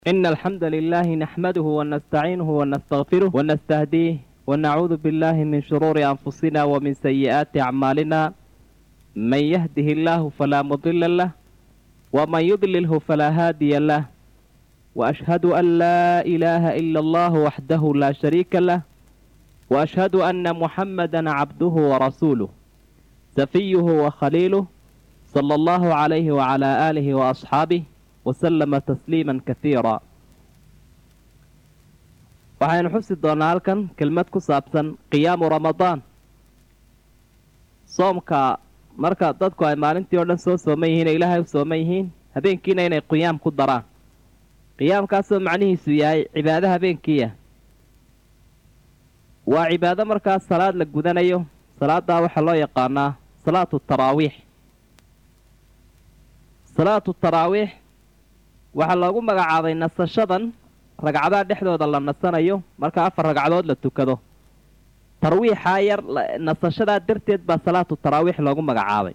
إن الحمد لله نحمده ونستعينه ونستغفره ونستهديه ونعوذ بالله من شرور أنفسنا ومن سيئات أعمالنا من يهده الله فلا مضل له ومن يضلله فلا هادي له وأشهد أن لا إله إلا الله وحده لا شريك له وأشهد أن محمدا عبده ورسوله سفيه وخليله صلى الله عليه وعلى آله وأصحابه وسلم تسليما كثيرا waxaynu xusi doonnaa halkan kelmad ku saabsan qiyaamu ramadaan soomka marka dadku ay maalintii oo dhan soo sooman yihiin ee ilaahay u sooman yihiin habeenkiina inay qiyaam ku daraan qiyaamkaasoo macnihiisu yahay cibaado habeenkiiya waa cibaado markaas salaad la gudanayo salaaddaa waxaa loo yaqaanaa salaatu taraawiix salaatu taraawiix waxaa loogu magacaabay nasashadan ragcadaha dhexdooda la nasanayo marka afar ragcadood la tukado tarwiixaa yar nasashadaa darteed baa salaatu taraawiix loogu magacaabay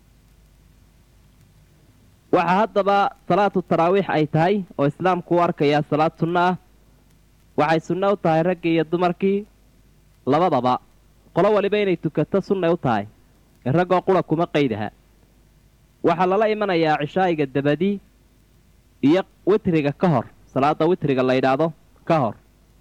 waxaa haddaba salaatu taraawiix ay tahay oo islaamku u arkayaa salaad sunno ah waxay sunno u tahay raggii iyo dumarkii labadaba qolo waliba inay tukato sunnay u tahay ee raggoo qura kuma qaydaha waxaa lala imanayaa cishaa'iga dabadii iyo witriga ka hor salaada witriga la yidhaahdo ka hor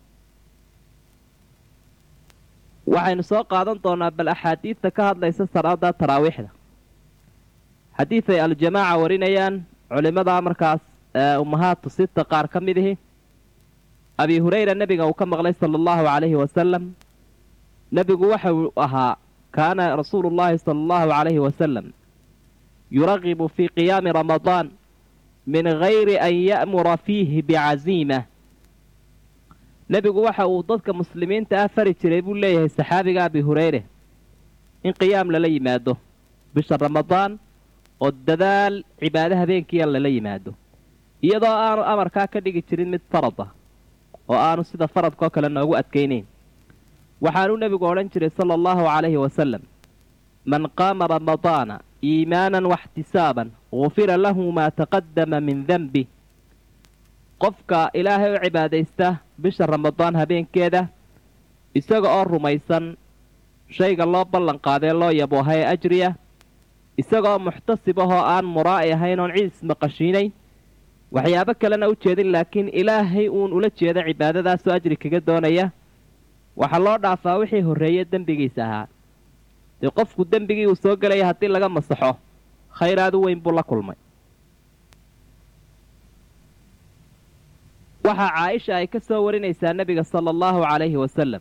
waxaynu soo qaadan doonaa bal axaadiidta ka hadlaysa salaada taraawiixda xadiid ay aljamaaca warinayaan culimmada markaas ummahaatu sita qaar ka mid ihi abi hurayra nebiga uu ka maqlay sala allahu calayhi wasalam nebigu waxa uu ahaa kaana rasuulu llaahi sala allahu calayhi wasalam yuragibu fii qiyaami ramadaan min gayri an ya'mura fiihi bicaziima nebigu waxa uu dadka muslimiinta ah fari jiray buu leeyahay saxaabiga abi hureyre in qiyaam lala yimaado bisha ramadaan oo dadaal cibaado habeenkiia lala yimaado iyadoo aanu amarkaa ka dhigi jirin mid farad ah oo aanu sida faradkaoo kale noogu adkaynayn waxaanuu nebigu odhan jiray sala allahu calayhi wasalam man qaama ramadaana iimaanan waxtisaaban gufira lahu maa taqadama min denbi qofka ilaahay u cibaadaysta bisha ramadaan habeenkeeda isaga oo rumaysan shayga loo ballan qaadee loo yabooha ee ajriya isagaoo muxtasib ahoo aan muraa'i ahayn oon cid ismaqashiinayn waxyaabo kalena u jeedin laakiin ilaahay uun ula jeeda cibaadadaasoo ajri kaga doonaya waxaa loo dhaafaa wixii horreeye dembigiisa ahaa dee qofku dembigii uu soo gelaya haddii laga masaxo khayraadu weyn buu la kulmay waxaa caaisha ay ka soo warinaysaa nebiga sala allahu calayhi wasalam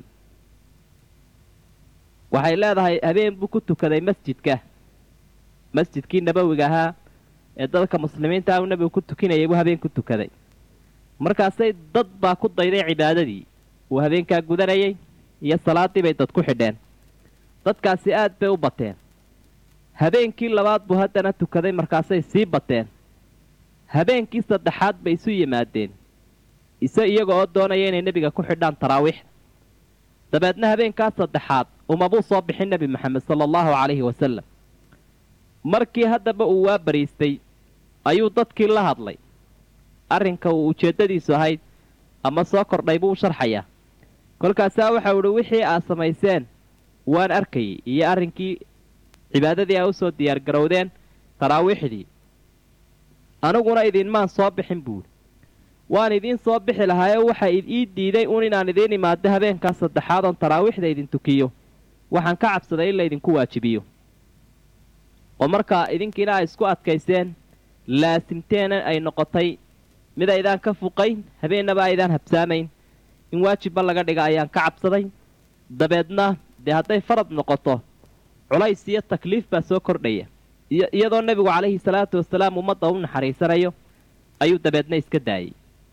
waxay leedahay habeen buu ku tukaday masjidka masjidkii nabowiga ahaa ee dadka muslimiinta ah uu nebigu ku tukinayay buu habeen ku tukaday markaasay dad baa ku dayday cibaadadii uu habeenkaa gudanayay iyo salaaddii bay dad ku xidheen dadkaasi aad bay u bateen habeenkii labaad buu haddana tukaday markaasay sii bateen habeenkii saddexaad bay isu yimaadeen ise iyaga oo doonaya inay nebiga ku xidhaan taraawiixda dabeedna habeenkaa saddexaad umabuu soo bixin nebi maxamed sala allahu calayhi wasalam markii haddaba uu waa bariistay ayuu dadkii la hadlay arrinka uu ujeeddadiisu ahayd ama soo kordhay buu u sharxayaa kolkaasaa waxau idhi wixii aad samayseen waan arkayay iyo arrinkii cibaadadii aa u soo diyaargarowdeen taraawiixdii aniguna idinmaan soo bixin buuri waan idiin soo bixi lahaayee waxa ii diiday uun inaan idiin imaado habeenkaa saddexaad oon taraawiixda idin tukiyo waxaan ka cabsaday in laydinku waajibiyo oo markaa idinkiina ay isku adkayseen laasimteena ay noqotay mid aydaan ka fuqayn habeennaba aydaan habsaamayn in waajibba laga dhiga ayaan ka cabsaday dabeedna dee hadday farad noqoto culays iyo takliif baa soo kordhaya iyadoo nebigu calayhi salaatu wasalaam ummadda u naxariisanayo ayuu dabeedna iska daayey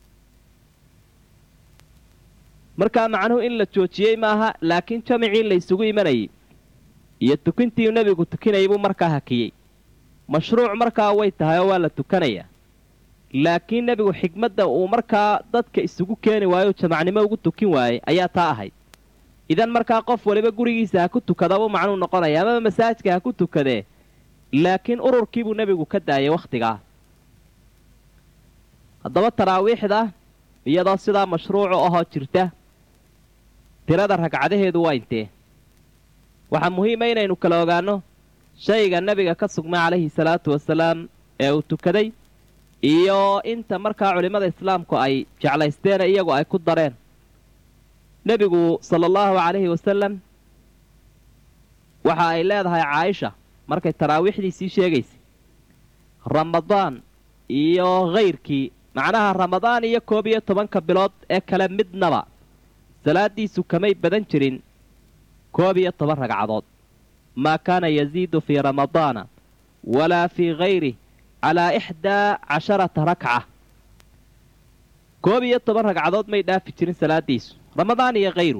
markaa macnuhu in la joojiyey maaha laakiin jamicii la ysugu imanayay iyo tukintii nebigu tukinayay buu markaa hakiyey mashruuc markaa way tahay oo waa la tukanayaa laakiin nebigu xigmadda uu markaa dadka isugu keeni waayo jamacnimo ugu tukin waayey ayaa taa ahayd idan markaa qof waliba gurigiisa ha ku tukada buu macnuu noqonaya amaba masaajidka ha ku tukadee laakiin ururkiibuu nebigu ka daayay wakhtigaa haddaba taraawiixda iyadoo sidaa mashruucu ahoo jirta tirada ragcadaheedu waa intee waxaa muhiima inaynu kala ogaanno shayga nebiga ka sugmay calayhi salaatu wasalaam ee uu tukaday iyo inta markaa culimmada islaamku ay jeclaysteene iyagu ay ku dareen nebigu sala allahu calayhi wasalam waxa ay leedahay caaisha markay taraawiixdiisii sheegaysay ramadaan iyo khayrkii macnaha ramadaan iyo koob iyo tobanka bilood ee kale midnaba salaaddiisu kamay badan jirin koob iyo toban ragcadood maa kaana yasiidu fii ramadaana walaa fii hayrih calaa ixdaa casharata rakca koob iyo toban ragcadood may dhaafi jirin salaaddiisu ramadaan iyo khayru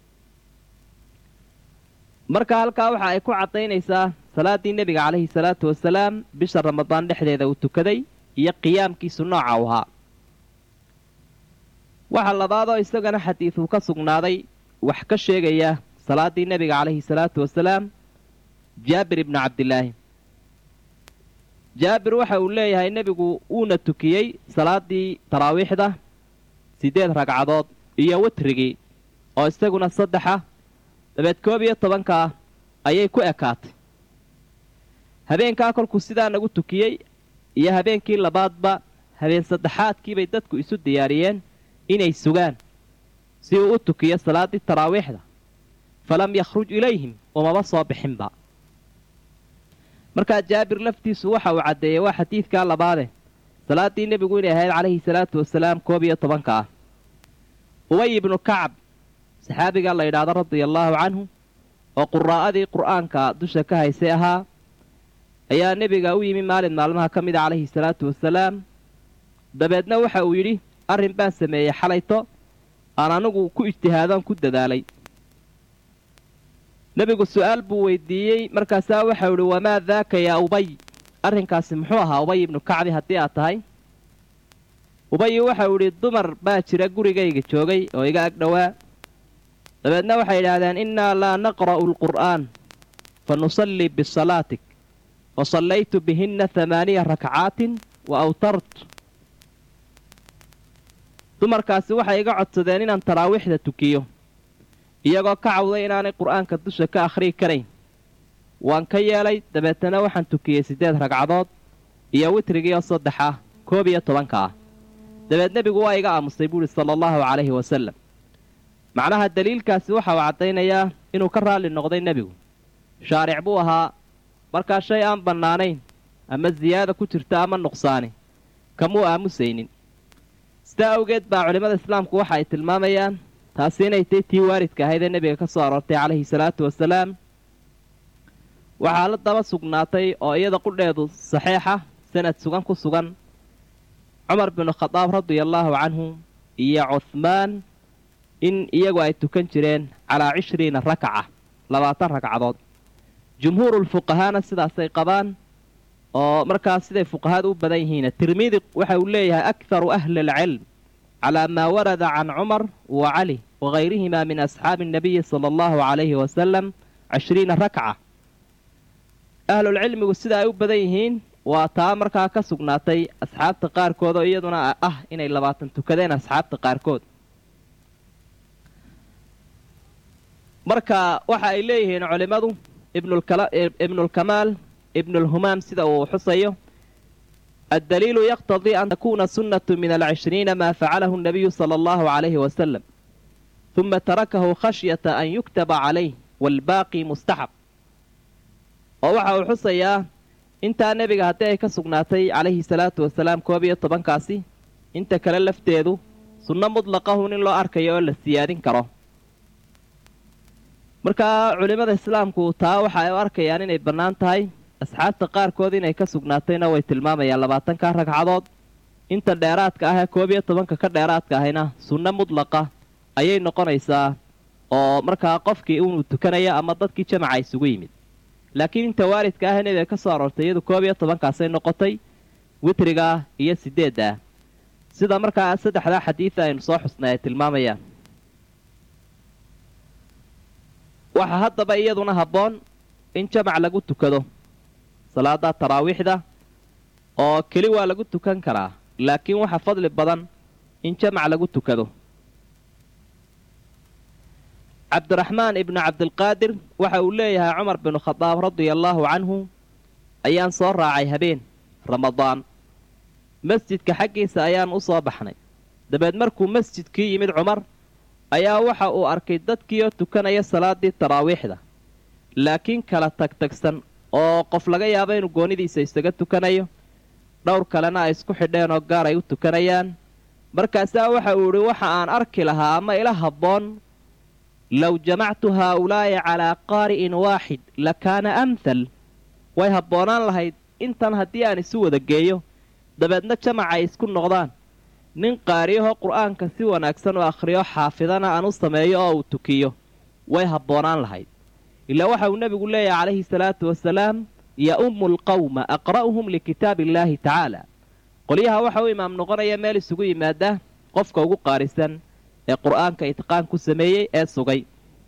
marka halkaa waxa ay ku caddaynaysaa salaaddii nebiga calayhi salaatu wasalaam bisha ramadaan dhexdeeda uu tukaday iyo qiyaamkiisu nooca u ahaa waxa labaadoo isagana xadiiduu ka sugnaaday wax ka sheegaya salaaddii nebiga calayhi salaatu wasalaam jaabir ibnu cabdilaahi jaabir waxa uu leeyahay nebigu wuuna tukiyey salaaddii taraawiixda siddeed ragcadood iyo witrigii oo isaguna saddexa dabeed koob iyo tobankaa ayay ku ekaatay habeenkaa kolkuu sidaa nagu tukiyey iyo habeenkii labaadba habeen saddexaadkiibay dadku isu diyaariyeen inay sugaan si uu u tukiyo salaaddii taraawiixda falam yakhruj ilayhim umama soo bixinba markaa jaabir laftiisu waxa uu caddeeyey waa xadiidkaa labaade salaaddii nebigu inay ahayd calayhi salaatu wasalaam koob iyo tobanka ah ubay ibnu kacab saxaabigaa la yidhaahdo radia allaahu canhu oo quraa'adii qur'aanka dusha ka haysay ahaa ayaa nebiga u yimi maalin maalmaha ka mida calayhi salaatu wasalaam dabeedna waxa uu yidhi arrin baan sameeyey xalayto aan anigu ku ijtihaadoon ku dadaalay nebigu su'aal buu weydiiyey markaasaa waxau idhi wamaa daaka yaa ubay arrinkaasi muxuu ahaa ubay ibnu kacbi haddii aad tahay ubayi waxau idhi dumar baa jira gurigayga joogay oo iga ag dhowaa dabeedna waxay yidhaahdeen innaa laa naqra'u alqur'aan fa nusallii bisalaatik fa sallaytu bihinna hamaaniya rakcaatin wa awtart dumarkaasi waxay iga codsadeen inaan taraawiixda tukiyo iyagoo ka cawday inaanay qur'aanka dusha ka akhriyi karayn waan ka yeelay dabeetana waxaan tukiyey siddeed ragcadood iyo witrigii oo saddex ah koob iyo tobanka ah dabeed nebigu waa iga aamusay buuhi sala allahu calayhi wasallam macnaha daliilkaasi waxa uu caddaynayaa inuu ka raalli noqday nebigu shaaric buu ahaa markaa shay aan bannaanayn ama siyaada ku jirta ama nuqsaani kamuu aamusaynin sidaa awgeed baa culimmada islaamku waxa ay tilmaamayaan taasi inay tay tii waaridka ahayd ee nebiga ka soo aroortay calayhi salaatu wasalaam waxaa la daba sugnaatay oo iyada qudheedu saxiixa sanad sugan ku sugan cumar binu khadaab radiallaahu canhu iyo cuhmaan in iyagu ay tukan jireen calaa cishriina rakaca labaatan ragcadood jumhuurulfuqahaana sidaasay qabaan oo markaas siday fuqahada u badan yihiina tirmidi waxa uu leeyahay akharu ahli alcilm calaa maa warada can cumar wa cali wagayrihimaa min asxaabi annabiyi sala allahu calayhi wasalam cishriina rakca ahlulcilmigu sida ay u badan yihiin waa taa markaa ka sugnaatay asxaabta qaarkood oo iyaduna ah inay labaatan tukadeen asxaabta qaarkood marka waxa ay leeyihiin culimmadu ibnulkamaal ibnulhumaam sida uu xusayo addaliilu yaqtadii an takuuna sunnatu min alcishriina maa facalahu nabiyu sala allahu calayhi wasalam huma tarakahu khashyata an yuktaba calayh waalbaaqi mustaxab oo waxa uu xusayaa intaa nebiga haddii ay ka sugnaatay calayhi salaatu wasalaam koob iyo tobankaasi inta kale lafteedu sunno mutlaqahun in loo arkayo oo la siyaadin karo markaa culimmada islaamku taa waxa ay u arkayaan inay bannaan tahay asxaabta qaarkood inay ka sugnaatayna way tilmaamayaan labaatanka ragcadood inta dheeraadka ah ee koob iyo tobanka ka dheeraadka ahayna sunno mudlaqa ayay noqonaysaa oo markaa qofkii inuu tukanaya ama dadkii jamaca isugu yimid laakiin inta waalidka ah nebiga ka soo aroortay iyadu koob iyo tobankaasay noqotay witrigaa iyo sideedda ah sida markaa saddexdaa xadiida aynu soo xusnay ay tilmaamayaan waxaa haddaba iyaduna habboon in jamac lagu tukado salaada taraawiixda oo keli waa lagu tukan karaa laakiin waxa fadli badan in jamac lagu tukado cabdiraxmaan ibnu cabdilqaadir waxa uu leeyahay cumar binu khadaab radia allaahu canhu ayaan soo raacay habeen ramadaan masjidka xaggiisa ayaan u soo baxnay dabeed markuu masjidkii yimid cumar ayaa waxa uu arkay dadkii oo tukanaya salaaddii taraawiixda laakiin kala tagtagsan oo qof laga yaabo inuu goonidiisa isaga tukanayo dhowr kalena ay isku xidheen oo gaar ay u tukanayaan markaasaa waxa uu idhi waxa aan arki lahaa ama ila habboon low jamactu haa'ulaa'i calaa qaari'in waaxid la kaana amthal way habboonaan lahayd intan haddii aan isu wada geeyo dabeedna jamac ay isku noqdaan nin qaariyahoo qur'aanka si wanaagsan u akhriyo xaafidana aan u sameeyo oo uu tukiyo way habboonaan lahayd ilaa waxa uu nebigu leeyahay calayhi salaatu wasalaam ya-ummu alqawma aqra'uhum likitaabi illaahi tacaala qolyaha waxa u imaam noqonaya meel isugu yimaada qofka ugu qaarisan ee qur'aanka itqaan ku sameeyey ee sugay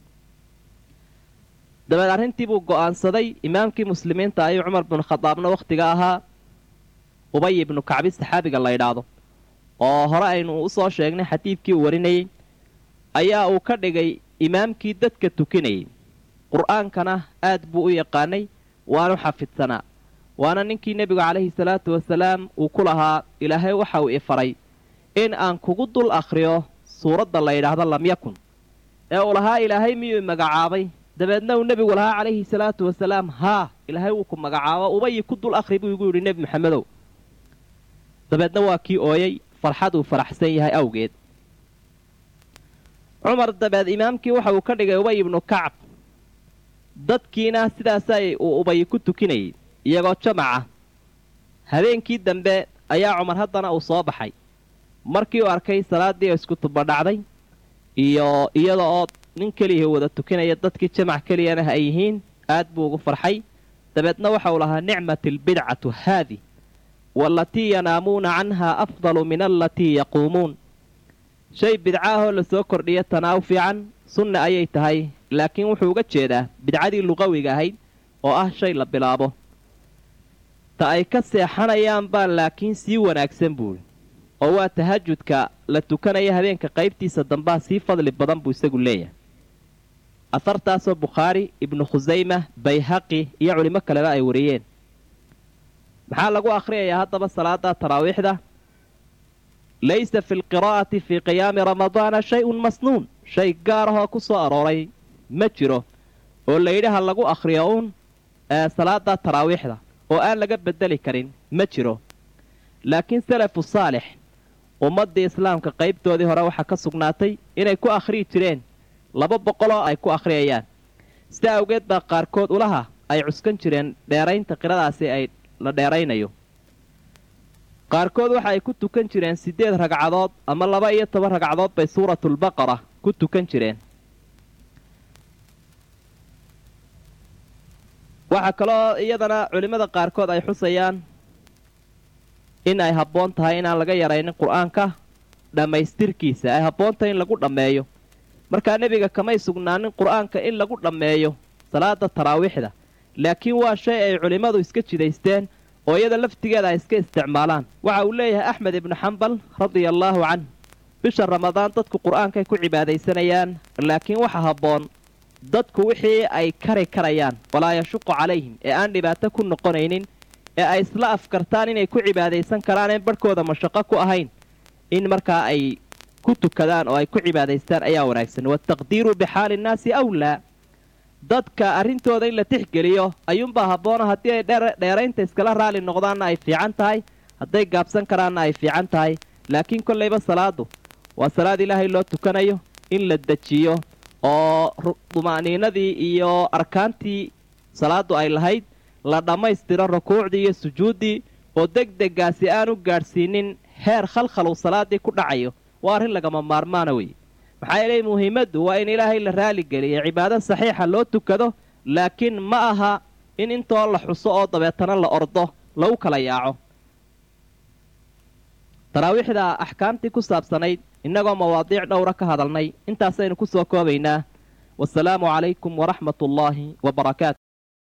dabeed arrintii buu go'aansaday imaamkii muslimiinta ayuu cumar binu khadaabna wakhtiga ahaa ubay ibnu kacbi saxaabiga la ydhaahdo oo hore aynu u soo sheegnay xadiidkii uu warinayey ayaa uu ka dhigay imaamkii dadka tukinayay qur'aankana aad buu u yaqaanay waanu xafidsanaa waana ninkii nebigu calayhi salaatu wasalaam uu ku lahaa ilaahay waxa uu ifaray in aan kugu dul akhriyo suuradda la yidhaahdo lam yakun ee uu lahaa ilaahay miyuu magacaabay dabeedna uu nebigu lahaa calayhi salaatu wasalaam haa ilaahay wuu ku magacaabo ubayi ku dul akhri buu igu yidhi nebi maxamedow dabeedna waa kii ooyey farxad uu faraxsan yahay awgeed cumar dabeed imaamkii waxa uu ka dhigay ubay ibnu kacab dadkiina sidaasay uu ubayi ku tukinayay iyagoo jamaca habeenkii dambe ayaa cumar haddana uu soo baxay markii uu arkay salaaddii oo isku tubadhacday iyo iyada oo nin keliya wada tukinaya dadkii jamac keliyana ay yihiin aad buu ugu farxay dabeedna waxa uu lahaa nicmat albidcatu haadi waalatii yanaamuuna canhaa afdalu min alatii yaquumuun shay bidcaahoo lasoo kordhiya tanaa u fiican sunna ayay tahay laakiin wuxuu uga jeedaa bidcadii luqawiga ahayd oo ah shay la bilaabo ta ay ka seexanayaan baa laakiin sii wanaagsan buuri oo waa tahajudka la tukanaya habeenka qaybtiisa dambaa sii fadli badan buu isagu leeyahay afartaasoo bukhaari ibnu khusayma bayhaqi iyo culimo kaleba ay wariyeen maxaa lagu akhriyayaa haddaba salaada taraawiixda laysa fi lqiraa'ati fii qiyaami ramadaana shay-un masnuun shay gaar ahoo ku soo arooray ma jiro oo layidhi ha lagu akhriyo uun salaada taraawiixda oo aan laga beddeli karin ma jiro laakiin salafu saalix ummaddii islaamka qaybtoodii hore waxaa ka sugnaatay inay ku akhriyi jireen laba boqoloo ay ku akhriyayaan sida awgeed baa qaarkood ulaha ay cuskan jireen dheeraynta qiradaasi ay la dheeraynayo qaarkood waxa ay ku tukan jireen siddeed ragcadood ama laba iyo toban ragcadood bay suuratulbaqara ku tukan jireen waxaa kaloo iyadana culimmada qaarkood ay xusayaan in ay habboon tahay inaan laga yaraynin qur-aanka dhammaystirkiisa ay habboon tahay in lagu dhammeeyo markaa nebiga kamay sugnaanin qur-aanka in lagu dhammeeyo salaada taraawiixda laakiin waa shay ay culimmadu iska jidaysteen oo iyada laftigeeda ay iska isticmaalaan waxa uu leeyahay axmed ibnu xambal radia allaahu canh bisha ramadaan dadku qur-aankay ku cibaadaysanayaan laakiin waxa habboon dadku wixii ay kari karayaan walaa yashuqu calayhim ee aan dhibaato ku noqonaynin ee ay isla afkartaan inay ku cibaadaysan karaaneen barhkooda mashaqo ku ahayn in markaa ay ku tukadaan oo ay ku cibaadaystaan ayaa wanaagsan wataqdiiru bixaali nnaasi awlaa dadka arrintooda in la tixgeliyo ayuunbaa habboona haddii ay dheeraynta iskala raali noqdaanna ay fiican tahay hadday gaabsan karaanna ay fiican tahay laakiin kollayba salaadu waa salaad ilaahay loo tukanayo in la dejiyo oo duma'niinadii iyo arkaantii salaaddu ay lahayd la dhammaystiro rukuucdii iyo sujuuddii oo deg degaasi aan u gaadhsiinin heer khalkhal uu salaaddii ku dhacayo waa arrin lagama maarmaana weye maxaa yeelay muhiimaddu waa in ilaahay la raaligeliyo cibaado saxiixa loo tukado laakiin ma aha in intoo la xuso oo dabeetana la ordo lagu kala yaaco taraawiixda axkaamtii ku saabsanayd innagoo mawaadiic dhowra ka hadalnay intaasaynu ku soo koobaynaa wasalaamu calaykum waraxmat ullaahi wa barakaatu